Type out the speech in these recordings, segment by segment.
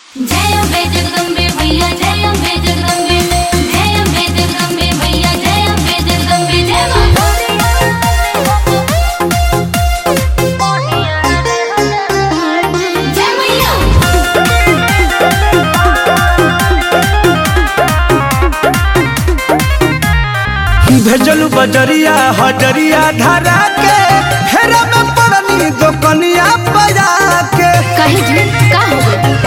जय अम्बे जगदम्बे भैया जय अम्बे जगदम्बे जय अम्बे जगदम्बे भैया जय अम्बे जगदम्बे जय मां जय मैया भेजलू बजरिया हजरिया धरा के हेरा में पड़नी दोकनिया बजा के कहीं जी का हो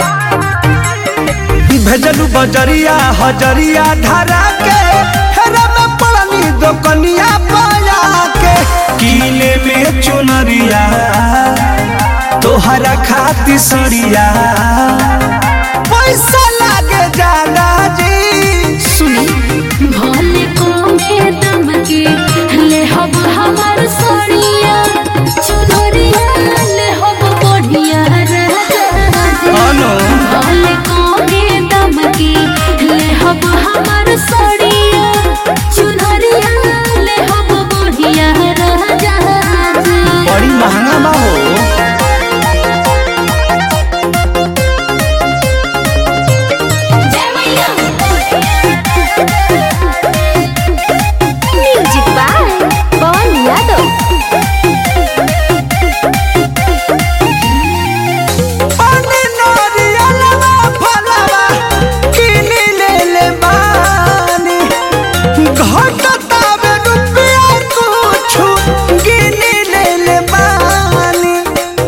गई भेजलू बजरिया हजरिया धरा के हेरा में पड़नी दोकनिया बजा के कीले में चुनरिया तोहरा खाती सड़िया पैसा लागे जाला जी सुनी भोले को में दम के ले हब हमार सोनिया चुनरिया ले हब बढ़िया राजा अनु भोले को में दम के ले हब हमार सोनिया चुनरिया ले हब बढ़िया राजा बड़ी महंगा बा हो जय मैया म्यूजिक बाय पवन यादव पानी नरियलवा फलवा किनी ले ले बानी घटतावे रुपया कुछु गिनी ले ले बानी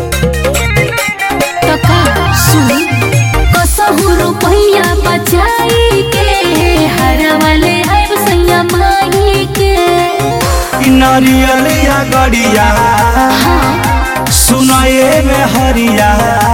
कका सुन कसहु रुपैया बचाई के हर वाले आइब सैया माई के इ नरियलिया गड़िया सुनाए में हरिया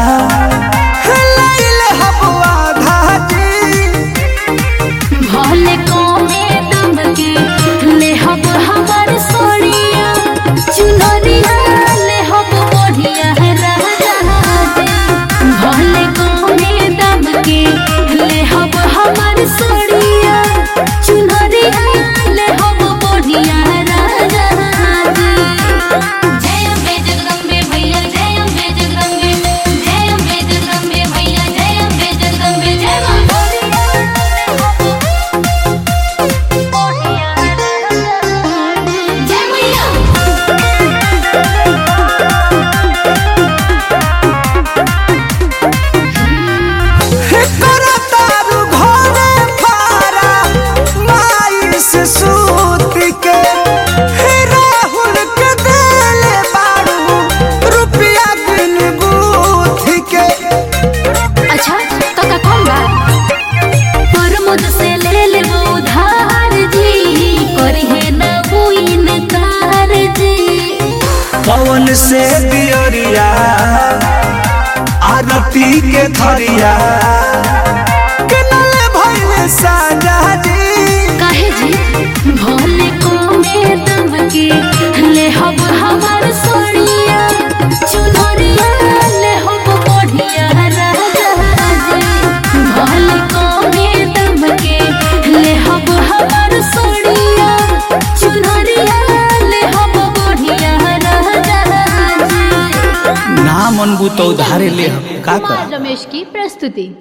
लैले हबुआ धाजी भले को में दम के ले हब हमार सोनिया चुनरिया ले हब बढ़िया राजा भले को में दम के ले हब हमार सोनिया चुनरिया ले हब बढ़िया राजा जय अम्बे जगदम्बे भैया जय अम्बे जगदम्बे जय अम्बे जगदम्बे भैया जय अम्बे जगदम्बे जय मां जय मैया करा तारू घरे फारा माई से सूत के हे राहुल के देले बाड़ू रुपया बिन बूथ के अच्छा काका कौन बा प्रमोद से ले ले वो उधार जी करी है ना वो इनकार जी पवन से दियरिया आरती के थरिया किनले भइले साजा जी काहे जी भोले को में दम के ले हब हमार सोनिया चुनरिया ले हब बढ़िया राजा जी भोले को में दम के ले हब हमार सोनिया चुनरिया ले हब बढ़िया राजा जी ना मनबू तो उधारे ले का कर कुमार रमेश की प्रस्तुति